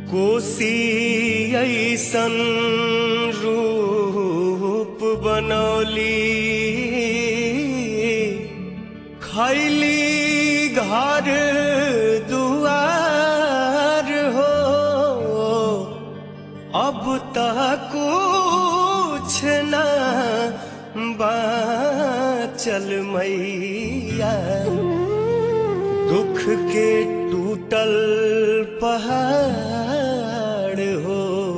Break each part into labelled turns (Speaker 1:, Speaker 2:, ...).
Speaker 1: कोसी ऐसन रूप बनौली खैली घर दुआर हो अब तक कुछ न बाचल मैया दुख के टूटल पहाड़ हो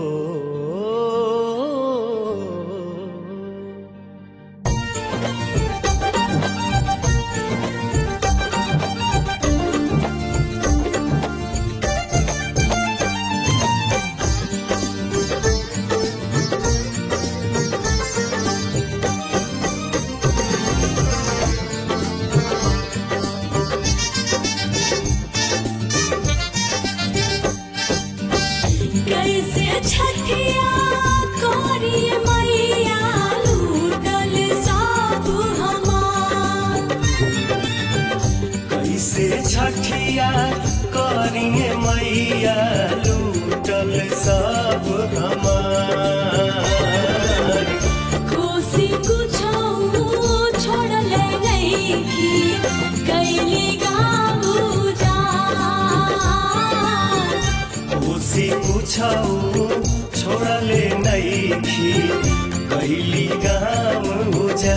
Speaker 2: कैसे छठिया कोरी मैया लूटल सब हमार
Speaker 1: कैसे छठिया करिए मैया लूटल सब हमार
Speaker 2: कोसी कुछो छोड़ले नहीं की कैली गाबू जान
Speaker 1: खुशी पूछौ छोड़ले नैखी कैली गाम जा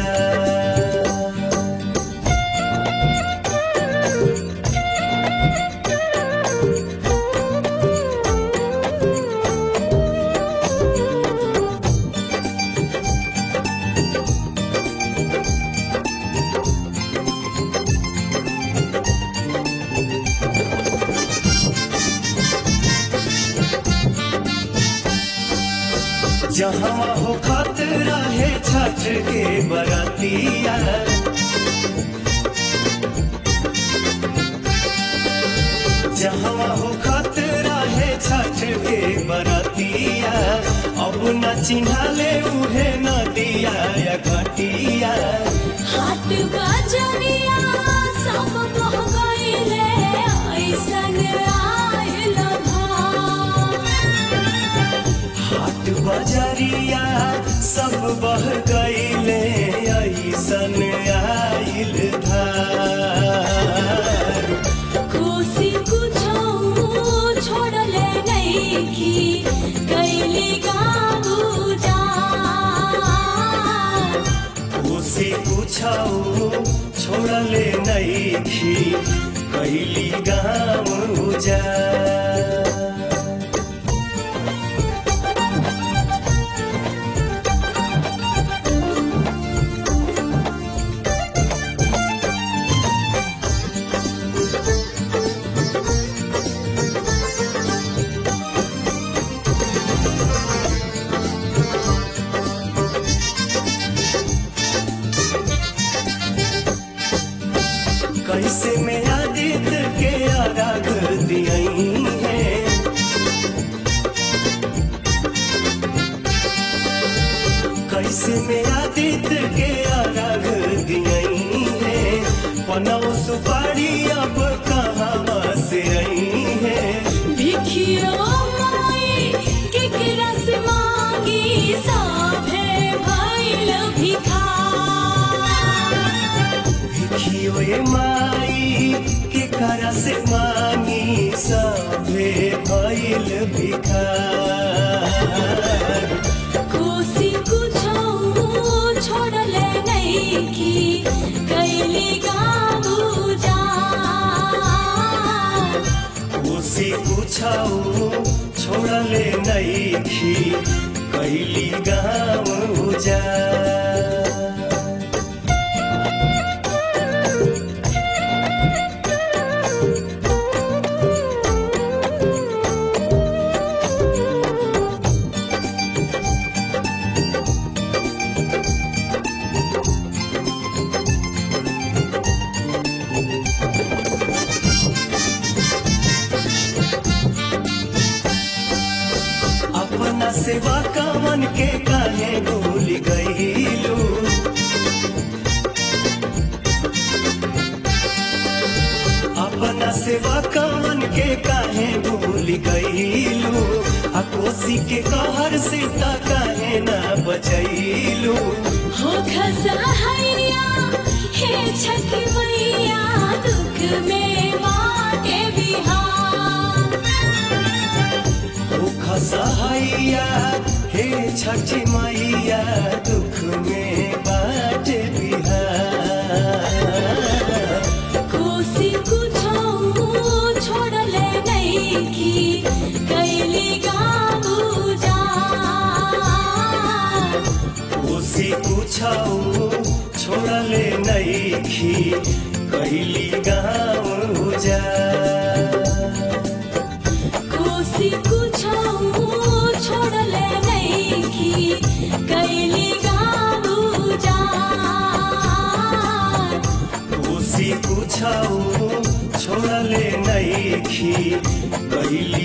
Speaker 1: जहाँ हो खतरा है छठ के बरातिया जहाँ हो खतरा है छठ के बरातिया अब न चिन्हाले उहे नदिया या घटिया
Speaker 2: हाट बजरिया सब बह गईले ऐसन आयल भार
Speaker 1: हाट बजरिया सब बह गईले ऐसन आइल धार
Speaker 2: कोसी कुछो छोड़ले नहीं की कैली गाबू जान
Speaker 1: उसे पूछौ छोड़ले नैखी कैली गाम जा कैसे में आदित्य के आराग दियई है कैसे में आदित्य के आराग दियई है पनौ सुपारी अब कहाँ से आई है
Speaker 2: भिखियो माई केकरा से मांगी साभे भइल भिखार
Speaker 1: भिखियो ए माई के करा से मांगी सभे भइल भिखार
Speaker 2: कोसी कुछो छोड़ले नहीं की कैली गाबू जान
Speaker 1: उसी पूछौ छोड़ले नैखी कैली गाम जा अपना सेवा का मन के काहे भूल गईलू अपना सेवा का मन के काहे भूल गईलू कोसी के कहर से ता काहे ना बचैलू
Speaker 2: हो खसहैया हे छठ मैया दुख में बाटे बिहार
Speaker 1: ओ खसहैया हे छठी मैया दुख में बाटे बिहार
Speaker 2: कोसी कुछो छोड़ले नइखी कैली गाबू जा
Speaker 1: कोसी कुछौ छोड़ले नैखी कैली गाँव जा
Speaker 2: कोसी कुछो छोड़ले नइखी कैली गाबू जा
Speaker 1: कोसी कुछौ छोड़ले नैखी कैली